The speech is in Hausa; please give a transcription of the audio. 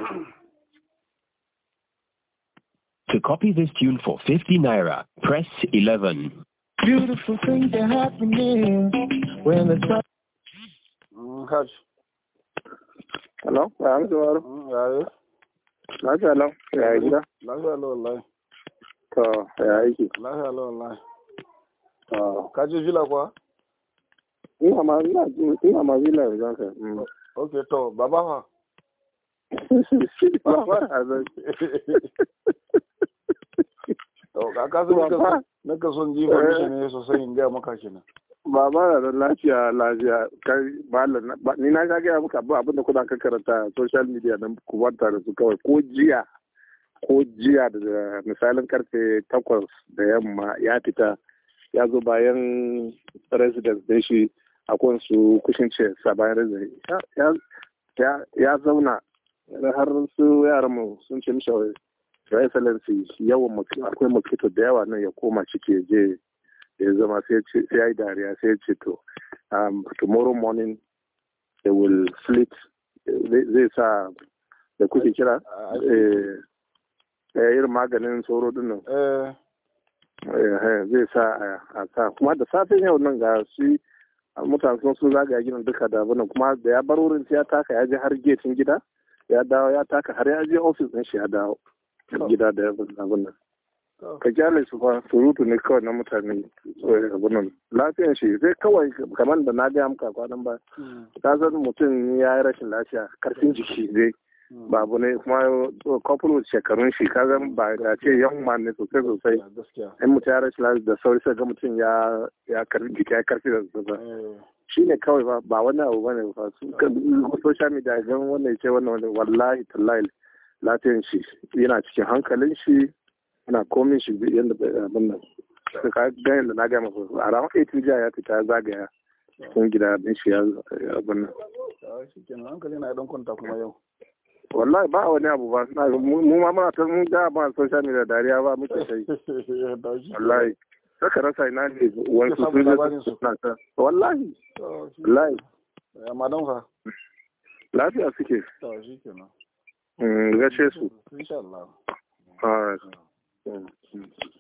To copy this tune for 50 naira, press 11. Beautiful things are happening when the sun. Hajj. Hello, ya amsa waro. Yayi. Lafiya lau, ya yi gida. Lafiya lau wallahi. To, ya aiki. Lafiya lau wallahi. To, Ka je villa kuwa? ina ma ina ina ma villa yanzu haka. Mm. Okay to baba fa. Ba ba a zan. To ka ka san ka na ka son ji ba mishi ne sosai in ga maka kenan. Baba na da lafiya lafiya kai malam na- ba- ni na ga gaya muka abin da kuna kan karanta a social media nan ku wanta da su kawai ko jiya ko jiya da misalin karfe takwas da yamma ya fita ya zo bayan residence din shi akwai su kushin ce sa bayan residence Ya- ya- ya ya zauna har su yaran mu sun ce mishi your excellency yawan mosquito- akwai mosquito da yawa nan ya koma ciki ya je ya zama sai ce- sai ya yi dariya sai ya ce to um, tomorrow morning they will slit zai zai sa da kuke kira eh, eh, irin maganin sauro din nan Eh eh, eh, zai sa a- a sa kuma da safen yau nan ga shi mutane sun sun zagaya gidan duka da abin nan, kuma da ya bar wurin sai ya taka ya je har getin gida ya dawo ya taka har ya je ofis din shi ya dawo gida da abin nan to ka kyale su fa surutu ne kawai na mutane eh, abin nan lafiyan shi sai kawai kamar da na gaya muka kwanan ba ka san mutum ya yi rashin lafiya karfin jiki zai ba abu ne kuma couple shekarun shi ka zan ba da ce yan ma ne sosai sosai gaskiya. in mutum ya rashin lafiya da sauri sai ga mutum ya ya karfi jiki ya karfi da zuba Eh shi ne kawai ba ba wani abu bane ba su kan social media gan wannan ya ce wannan wannan wallahi tallahi lafiyan shi yana cikin hankalin shi yana komin shi yadda abin nan sai ka ga yadda na gaya masa a ranar 18 jiya ya fita ya zagaya cikin gida din shi ya abin nan to shi kenan hankali na dan kwanta kuma yau. wallahi ba wani abu ba suna mu mu ma muna ta mun ga ba social media dariya ba muke sai To shi kenan. wallahi saka rasa ina ne wani su samu labarin su su. suna ta wallahi To shi wallahi Ya madam fa. lafiya suke To shi kenan. Mm, gashe su Insha Allah. All right. Mm.